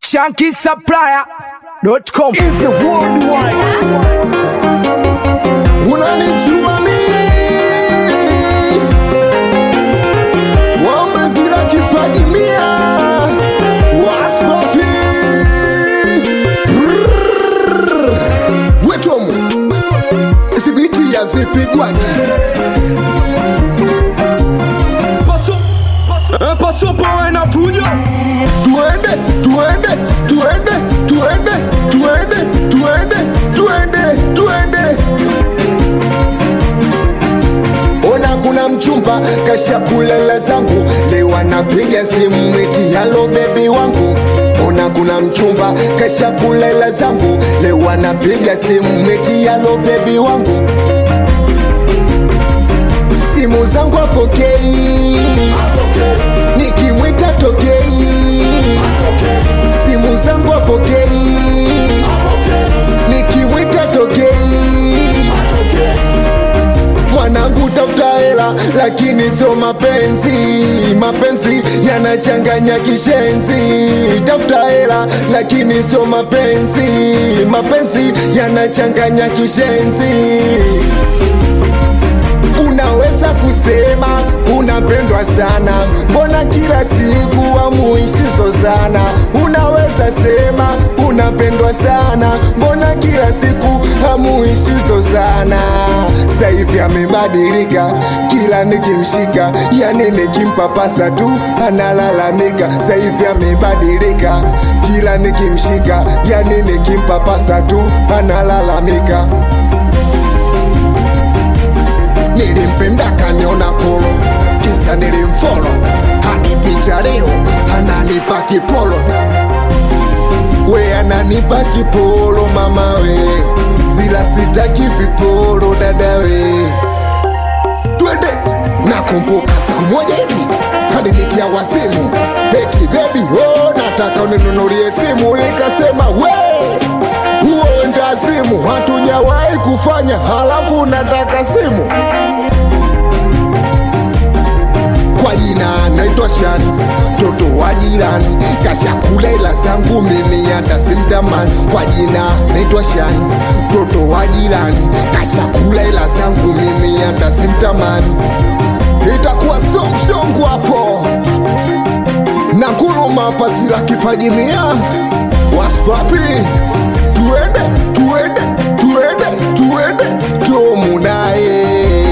shankisupplier.com is a worldwide. Unanijua mimi wamezira kipaji mia waspopi wetomu isibiti yazipigwaji Passons par un fujo tuende tuende tuende tuende tuende tuende tuende tuende ona kuna mchumba kasha kulela zangu leo anapiga simu eti halo bebi wangu ona kuna mchumba kasha kulela zangu leo anapiga simu eti halo bebi wangu simu zangu apokei nikimwita tokei simu zangu apokei nikimwita tokei mwanangu tafuta hela lakini sio mapenzi mapenzi yanachanganya kishenzi tafuta hela lakini sio mapenzi mapenzi yanachanganya kishenzi unaweza kusema unapendwa sana mbona kila siku amuishizo sana unaweza sema unapendwa sana mbona kila siku hamuishizo sana saivi amebadilika kila nikimshika yani nikimpapasa tu analalamika saivi amebadilika kila nikimshika yani nikimpapasa tu analalamika nilimpenda kaniona kolo kisa nilimfolo hanipicha leo ananipa kipolo we ananipa kipolo mama we zila sitaki vipolo dada we twende nakumbuka siku moja hivi alinitia wasimu eti bebi oh, nataka uninunulie simu nikasema we huo ndazimu hatujawahi kufanya halafu nataka simu kwa jina naitwa Shani, mtoto wa jirani, kashakula ila zangu mimi hata simtamani. Kwa jina naitwa Shani, mtoto wa jirani, kashakula ila zangu mimi hata simtamani. Itakuwa so mchongo hapo na nguruma pasira kipaji mia waspapi, tuende tuende tuende tuende tomu naye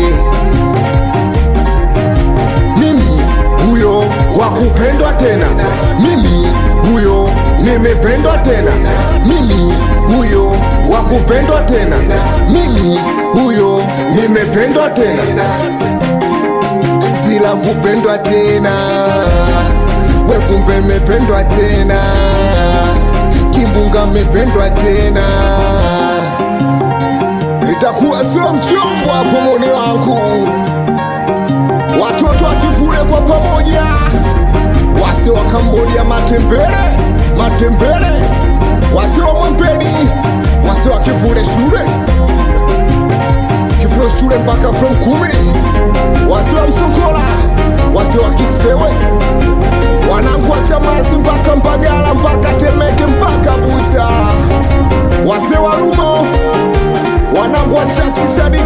mimi huyo wa kupendwa tena mimi huyo nimependwa tena mimi huyo wa kupendwa tena mimi huyo nimependwa tena sila kupendwa tena we kumbe mependwa tena kimbunga mependwa tena itakuwa sio mchombo hapo moni wangu watoto wakivule kwa pamoja, wase wa Kambodia matembele matembele, wase wa Mwambeni, wase wa kivule shule kivule shule mpaka from kumi, wase wa Msongola, wase wa Kisewe, wanangu wa Chamazi mpaka Mbagala mpaka Temeke mpaka Buza, wase wa Rumo wanangu wa Chatsishadi